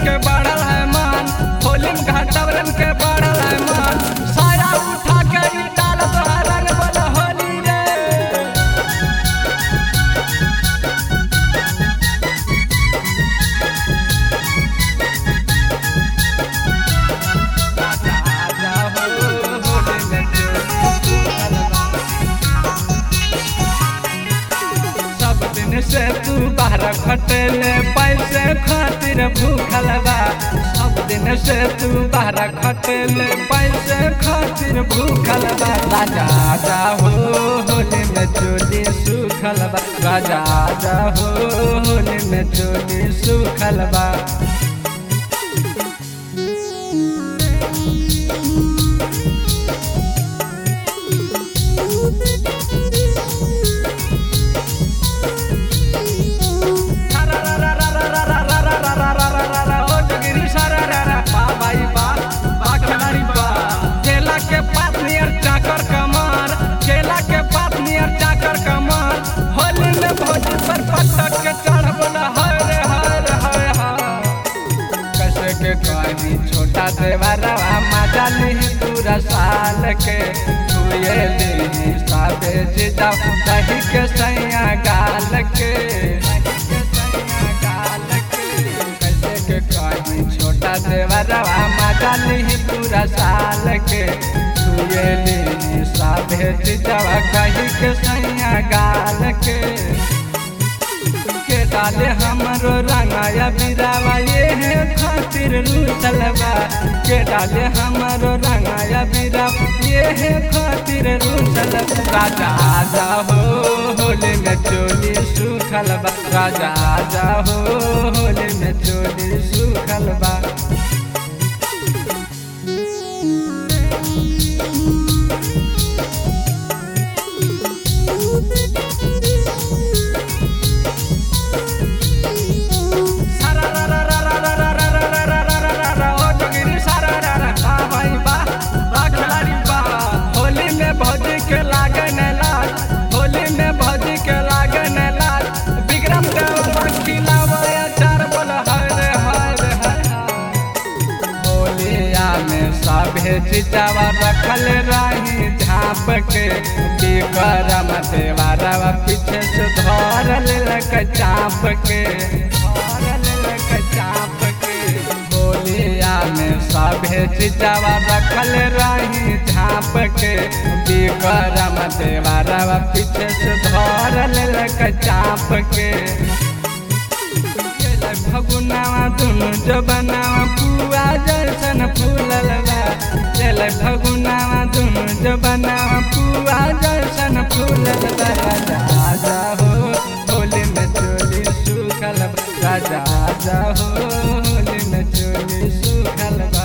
के बढ़ल है मान होली में घाटवरन के बढ़ल है मान साया उठा के ई डाल तोहर रंग बोल होली रे सब दिन से तू बाहर खटेले पैसे खातिर भूखल बा सब दिन से तू बाहर खटेले पैसे खातिर भूखल बा राजा जा हो होली में चोली सुखल बा राजा जा हो होली में चोली सुखल बा केला के पात नियर चाकर कमर केला के पात नियर चाकर कमर होली में भोज पर पटक के चढ़ बोला हाय रे हाय रे हाय हाय कैसे के कहीं छोटा देवरवा मजा नहीं पूरा साल के छुए ली साबे जिदा दही के सैया गाल के कैसे के कहीं छोटा देवरवा मजा नहीं पूरा साल के छुए ली साबे जिदा कही के सैया गाल के के डाले हमरो रंगाया बिरावा ये है खातिर रूसलवा के डाले हमरो रंगाया बिरा ये है खातिर रूसलवा राजा आजा हो होली में चोली सुखल बा राजा आजा हो होली में चोली सुखल बा होली में भौजी के लागे न लाज होली में भौजी के लागे न लाज विक्रम देव खिलावे चार बोल हाय रे हाय रे हाय होलिया में सभे चिचावा रखल रही झाप के विक्रम देवारवा पीछे से धर लेलक चाप के धर लेलक चाप के होलिया में सभे चिचावा रखल रही झाप के विक्रम देवारवा पीछे से धर लेलक चाप के गेलै फगुनावा दुनु जबनावा पुआ जैसन फूलल बा गेलै फगुनावा दुनु जबनावा पुआ जैसन फूलल बा राजा आजा हो होली में चोली सुखल बा राजा आजा हो होली में चोली सुखल बा